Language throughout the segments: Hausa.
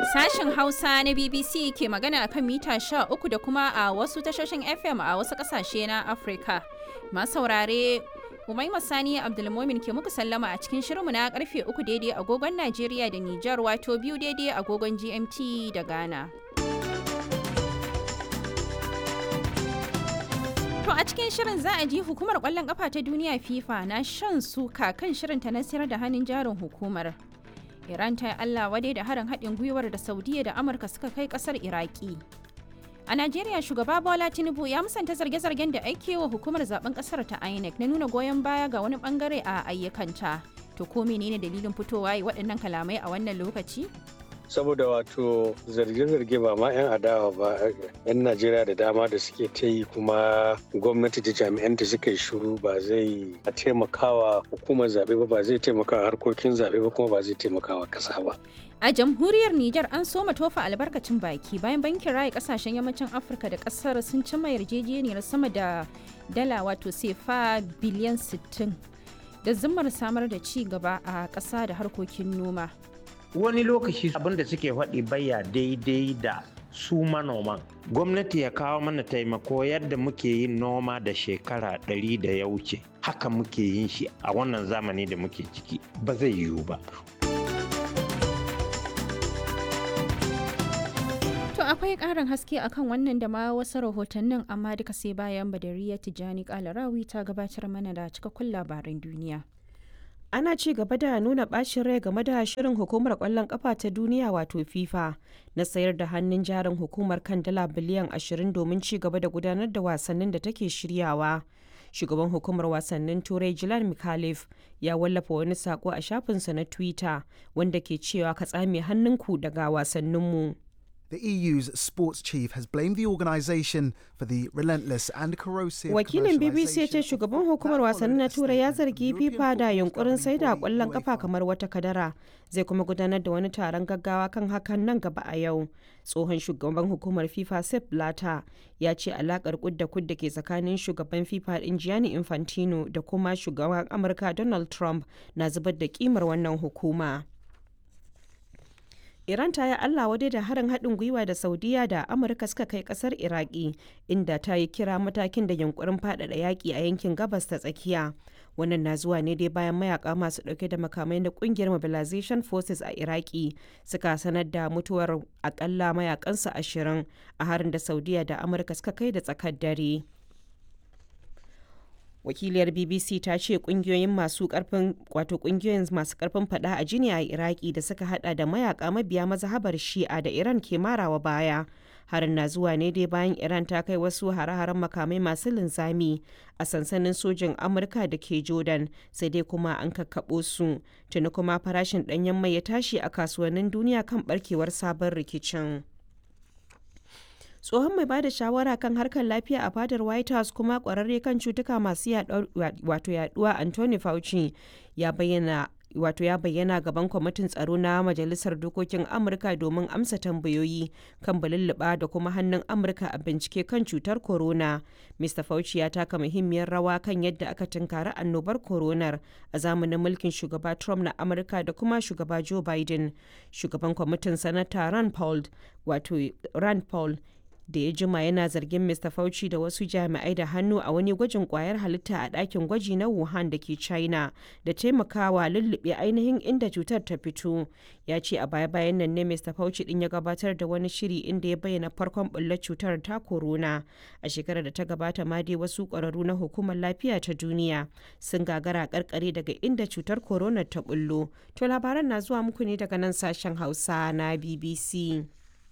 Sashen Hausa na BBC ke magana akan mita 13 da kuma a wasu tashoshin FM a wasu kasashe na Afirka. Masu saurare Umaima Sani Abdulmomin ke muku sallama a cikin shirinmu na karfe 3 daidai agogon Najeriya da Nijar wato biyu daidai agogon GMT da Ghana. To a cikin shirin za a ji hukumar kwallon kafa ta duniya FIFA na shan suka kan shirinta na sayar da hannun jarin hukumar. Iran ta yi Allah wadai da harin haɗin gwiwar da Saudiya da Amurka suka kai ƙasar Iraki. A Najeriya shugaba Bola Tinubu ya musanta zarge-zargen da ake wa hukumar zaben ƙasar ta INEC na nuna goyon baya ga wani bangare a ayyukanta. To ko menene dalilin fitowa yi waɗannan kalamai a wannan lokaci? saboda wato zarge-zarge ba ma 'yan adawa ba 'yan najeriya da dama da suke ta yi kuma gwamnati da jami'an da suka yi shuru ba zai taimakawa hukumar zaɓe ba ba zai taimakawa harkokin zaɓe ba kuma ba zai taimakawa ƙasa ba A jamhuriyar Nijar an soma tofa albarkacin baki bayan bankin raya kasashen yammacin Afirka da kasar sun cimma yarjejeniyar sama da dala wato sefa biliyan 60 da zimmar samar da ci gaba a ƙasa da harkokin noma. wani lokaci abin da suke faɗi baya daidai da su manoman gwamnati ya kawo mana taimako yadda muke yin noma da shekara ɗari da ya wuce haka muke yin shi a wannan zamani da muke ciki ba zai yiwu ba To akwai ƙarin haske akan wannan da ma wasu rahotannin amma duka sai bayan Badariya Tijjani Kalarawi ta gabatar mana da cikakkun labaran duniya. ana ci gaba da nuna bacin rai game da shirin hukumar kwallon kafa ta duniya wato fifa na sayar da hannun jarin hukumar kan dala biliyan 20 domin ci gaba da gudanar da wasannin da take shiryawa shugaban hukumar wasannin turai jilan mikhalif ya wallafa wani sako a shafinsa na twitter wanda ke cewa ka tsame hannunku daga wasanninmu The EU's sports chief has blamed the organisation for the relentless and corrosive Wakilin BBC ya ce shugaban hukumar wasanni na Turai ya zargi FIFA da yunkurin sai da kwallon kafa kamar wata kadara. Zai kuma gudanar da wani taron gaggawa kan hakan nan gaba a yau. Tsohon shugaban hukumar FIFA Sepp Blatter ya ce alakar kudda kudda ke tsakanin shugaban FIFA din Gianni Infantino da kuma shugaban Amurka Donald Trump na zubar da kimar wannan hukuma. Iran ta yi Allah wadai da harin haɗin gwiwa da Saudiya da Amurka suka kai ƙasar Iraki, inda ta yi kira matakin da yunkurin faɗaɗa yaƙi a yankin gabas ta tsakiya. Wannan na zuwa ne dai bayan mayaka masu ɗauke da makamai na ƙungiyar Mobilization Forces a Iraki suka sanar da mutuwar akalla mayakansu ashirin a harin da Saudiya da Amurka suka kai da tsakar dare. wakiliyar bbc ta ce kungiyoyin masu karfin wato kungiyoyin masu karfin fada a jini a iraki da suka hada da mayaka mabiya mazhabar shi'a da iran ke marawa baya harin na zuwa ne dai bayan iran ta kai wasu hare-haren makamai masu linzami a sansanin sojin amurka da ke jordan sai dai kuma an kakkaɓo su tuni kuma farashin ɗanyen mai ya tashi a kasuwannin duniya kan barkewar sabon rikicin. tsohon mai bada shawara kan harkar lafiya a fadar white house kuma kwararre kan cutuka masu wato yaduwa anthony fauci ya bayyana wato ya bayyana gaban kwamitin tsaro na majalisar dokokin amurka domin amsa tambayoyi kan balulluɓa da kuma hannun amurka a bincike kan cutar corona mr fauci ya taka muhimmiyar rawa kan yadda aka tunkari annobar coronar a zamanin mulkin shugaba trump na amurka da kuma shugaba joe biden shugaban kwamitin sanata rand paul wato rand paul da ya jima yana zargin Mr. Fauci da wasu jami'ai da hannu a wani gwajin kwayar halitta a ɗakin gwaji na Wuhan da ke China da taimakawa lullube ainihin inda cutar ta fito. Ya ce a baya-bayan nan ne Mr. Fauci din ya gabatar da wani shiri inda ya bayyana farkon bullar cutar ta corona. A shekarar da ta gabata ma dai wasu ƙwararru na hukumar lafiya ta duniya sun gagara karkare daga inda cutar corona ta bullo. To labaran na zuwa muku ne daga nan sashen Hausa na BBC.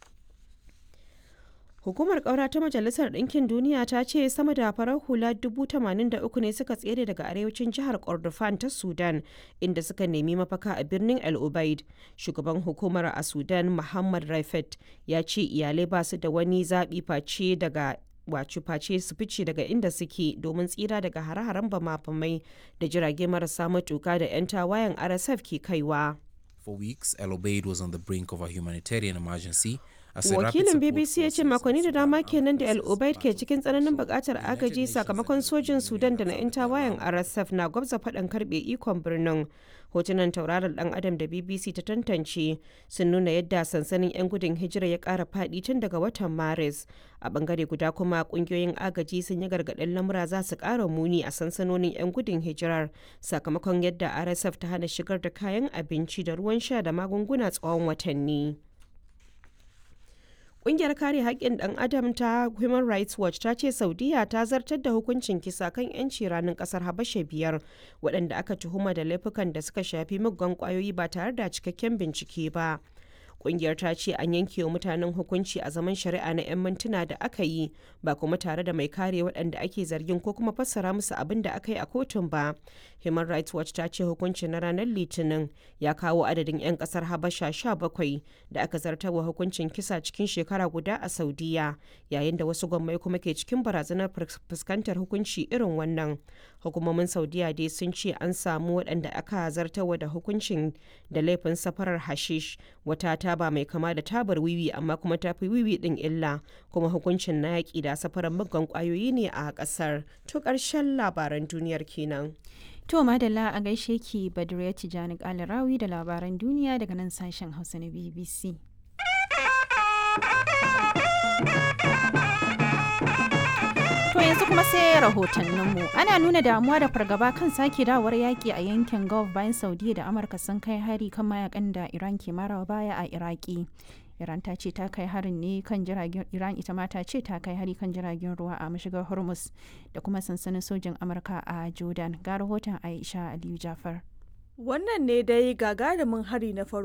Hukumar ƙaura ta Majalisar Ɗinkin Duniya ta ce sama da farar hula 83 ne suka tsere daga arewacin jihar Kordofan ta Sudan inda suka nemi mafaka a birnin El Ubaid. Shugaban hukumar a Sudan Muhammad Raifet ya ce iyalai ba su da wani zaɓi face daga wacu face su fice daga inda suke domin tsira daga hare-haren bama-bamai da jirage marasa matuka da 'yan tawayen RSF ke kaiwa. For weeks, El Obeid was on the brink of a humanitarian emergency wakilin bbc ya ce makonni da dama kenan da el obaid ke cikin tsananin bukatar agaji sakamakon sojin sudan da na 'yan tawayen rsf na gwabza faɗan karɓe ikon birnin hotunan tauraron dan adam da bbc ta tantance sun nuna yadda sansanin 'yan gudun hijira ya kara fadi tun daga watan maris a bangare guda kuma kungiyoyin agaji sun yi gargaɗin lamura za su kara muni a sansanonin 'yan gudun hijirar sakamakon yadda rsf ta hana shigar da kayan abinci da ruwan sha da magunguna tsawon watanni Ƙungiyar kare haƙƙin ɗan adam ta Human Rights Watch ta ce Saudiya ta zartar da hukuncin kisa kan 'yanci ranar ƙasar Habasha biyar waɗanda aka tuhuma da laifukan da suka shafi muggan ƙwayoyi ba tare da cikakken bincike ba. Ƙungiyar ta ce an yanke wa mutanen hukunci a zaman shari'a na 'yan mintuna da aka yi ba kuma tare da mai kare waɗanda ake zargin ko kuma fassara musu abin da aka yi a kotun ba. Human Rights Watch ta ce hukuncin na ranar Litinin ya kawo adadin 'yan ƙasar Habasha 17 da aka zartarwa hukuncin kisa cikin shekara guda a Saudiya yayin da wasu gwammai kuma ke cikin barazanar fuskantar hukunci irin wannan. Hukumomin Saudiya dai sun ce an samu waɗanda aka zartarwa da hukuncin da laifin safarar hashish wata taba mai kama da tabar wiwi amma kuma ta fi wiwi ɗin illa kuma hukuncin na yaƙi da safarar muggan ƙwayoyi ne a ƙasar. To ƙarshen labaran duniyar kenan. To madalla a gaishe ki Badriya Tijani Kalarawi da labaran duniya daga nan sashen Hausa na BBC. To yanzu kuma sai rahotanninmu. Ana nuna damuwa da fargaba kan sake dawowar yaƙi a yankin Gulf bayan Saudiya da Amurka sun kai hari kan mayakan da Iran ke marawa baya a Iraki. Iran ta ce ta kai harin ne kan jiragen Iran ita ma ta ce ta kai hari kan jiragen ruwa a mashigar Hormuz da kuma sansanin sojin Amurka a Jordan. Ga rahoton Aisha Aliyu Jafar. Wannan ne dai gagarumin hari na farko